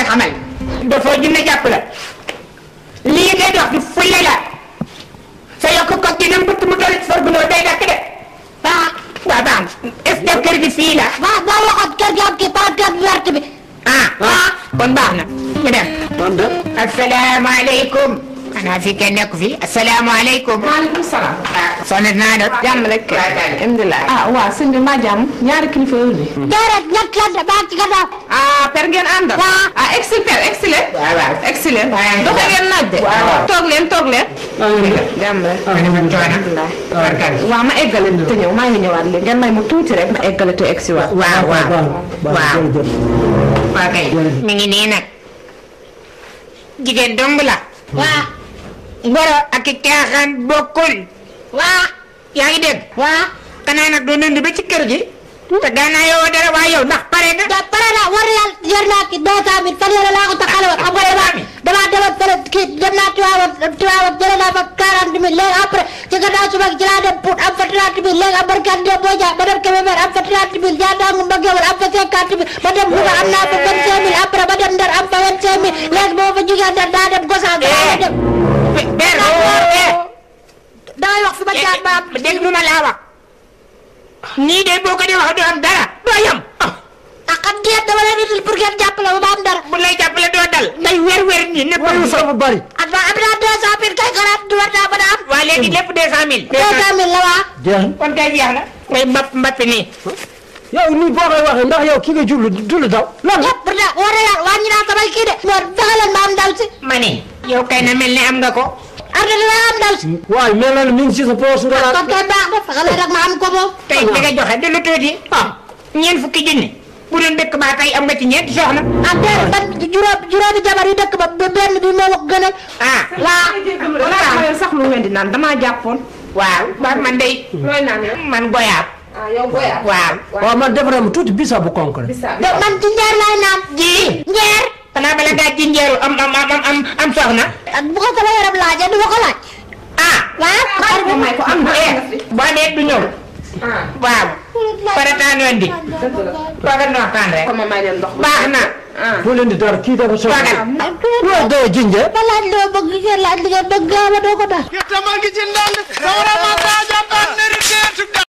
xamal dafoo dina jàpp la lii ngay dox du fulle la sa yokk ko dina mbëtt mu doon sa gunóor day dakk de ah waaw baax na est-ce que kër gi fii la waaw boo waxoon kër gi am kii palanteer bu verte bi ah ah kon baax na ñu dem man de asalaamaaleykum xanaa fi kenn nekk fi asalaamaaleykum maaleykum salaam. ah soxna naa def jàmm rek kay. alhamdulilah. ah waaw sëñ bi maa jàmm ñaari kilifa yooyu de. déedéet ñett lan de baa ci gannaaw ah per ngeen àndal. waaw. ah excellent per excellent. waaw waaw excellent. waaw. doxe ngeen naaj de. waaw. toog leen toog leen. jàmm rek. alhamdulilah waaw ma eggale te ñëw maa ngi ñëwaat léegi ngeen may mu tuuti rek ma eggale te egg si waat. waaw waaw waaw waaw jërëjëf waaw kay mi ngi nii nag jigéen dong la waa ngoro ak i caaxaan bokkul waa yaa ngi dégg waa xanaa nag doo nënd ba ci kër gi te daanaa yow dara waa yow ndax pare nga da pare naa war na yàlla yor naa ki deux cent mille fan yële laa ko taxale woon xam nga damaa damaa demoon fële kii dem naa Tiwaawan Tiwaawan jëlee naa fa quarante mille léegi après ci gannaaw suba gi ci laa dem Pout am fa trente mille léegi am barkat de boo jaa ma dem Kébémer am fa trente mille jaa daangu mbaggeewul am fa cinquante mille ma dem Louga am naa fa vingt cinq mille après ma dem Ndar am fa vingt cinq mille léegi boo fa jugee Ndar daa dem Gosaas daa dem ber damay wax fi ma jaar ba am dégg lu ma laa wax nii de boo ko dee wax doo am dara doo yam ah ah xam ngeen dama leen indil pour ngeen jàppale ma ba am dara bu lay jàppale doo dal ngay wér wér nii népp waaye sax bu bari ah ba am naa deux cent mille kay xalaat du war naa mën a am waa léegi lépp deux cent mille deux cent mille la waa jeex na kon kay jeex na ngay mbapp mbappi nii yow nii boo koy waxee ndax yow ki nga jublu du la daw lan la yëpp pourtant war na yàlla wàññi naa samay kii de moo fexe leen ma am ndaw si ma ne yow kay na mel ne am nga ko ar na dina am ndaw si waaye mel na ne mi ngi si sa poos nga kon naan kay baax na fexe leen rek ma am ko moom tey di nga joxe du lu tuuti ah ñeent fukki junni bu doon dëkk baa tey am nga ci ñeenti soxna ah déedéet ban juróom juróomi jabar yi dëkk ba ba benn bi moo ko gënal ah waa balaa ma leen sax lu ngeen di naan damaa jàppoon. waaw ba man day looy naan yow. man goyaab ah yow goyaab. waaw waaw man defaral ma tuuti bisa bu konk rek bisaab. de man ci njeer laay naan ji njeer xanaa bala ngaa ji njeeru am am am am am soxna ak bu ko sama yaram laajee du ma ko laaj ah waa xaaral ma may ko am na eh am na fi. boo dee du ñëw ah waaw farataanu andi dëgg la. toogal ñu waxtaan rek kon ma may leen ndox. baax na ah. bu leen di dara kii dafa soxla toogal loo doy jinje ma laaj loo bëgg ngeen laaj li ngeen bëgg gaaw a doo ko daal Get the monkey in down. Sawara ma ta jamba neri